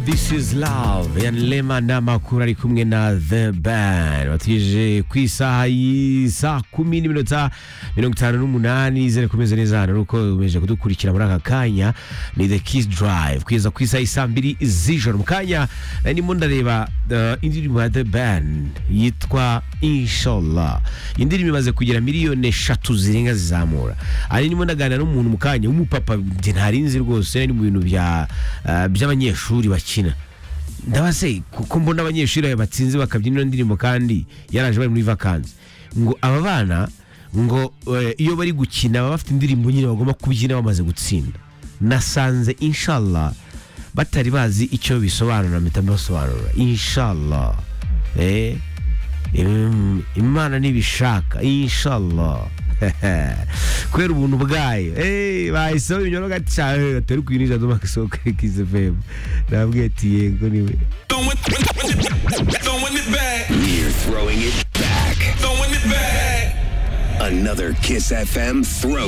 This is Love ya Lema n'amakuru ari kumwe na The Band batije ku isaha y'isa kumi n'iminota mirongo itanu n'umunani zere kumeze neza hano nuko umeje kudukurikira muri aka kanya ni The Kiss Drive kugeza ku isaha y'isa mbiri z'ijoro mu kanya nari ndimo ndareba uh, indirimbo ya The Band yitwa Inshallah iyi ndirimbo imaze kugera miliyoni eshatu zirenga zizamura ari ndimo ndaganira n'umuntu mu kanya w'umupapa njye ntarinzi rwose ari mu bintu bya uh, by'abanyeshuri bakina ndabaze kuko mbona abanyeshuri aba batsinze bakabyina ino ndirimbo kandi yaraje bari muri vakansi ngo aba bana ngo eh, iyo bari gukina baba bafite indirimbo nyine bagomba kubyina bamaze gutsinda nasanze inshallah batari bazi icyo bisobanura mpita mbasobanura inshallah eh Im- imana nibishaka inshallah kubera ubuntu bwayo eh bahiseho ibinyoro gaca eh, atari kwinjira zo makisoko kizefem nabwiye ati yego niwe Throwing it back. We're throwing it back. Throwing it back. Another Kiss FM throw.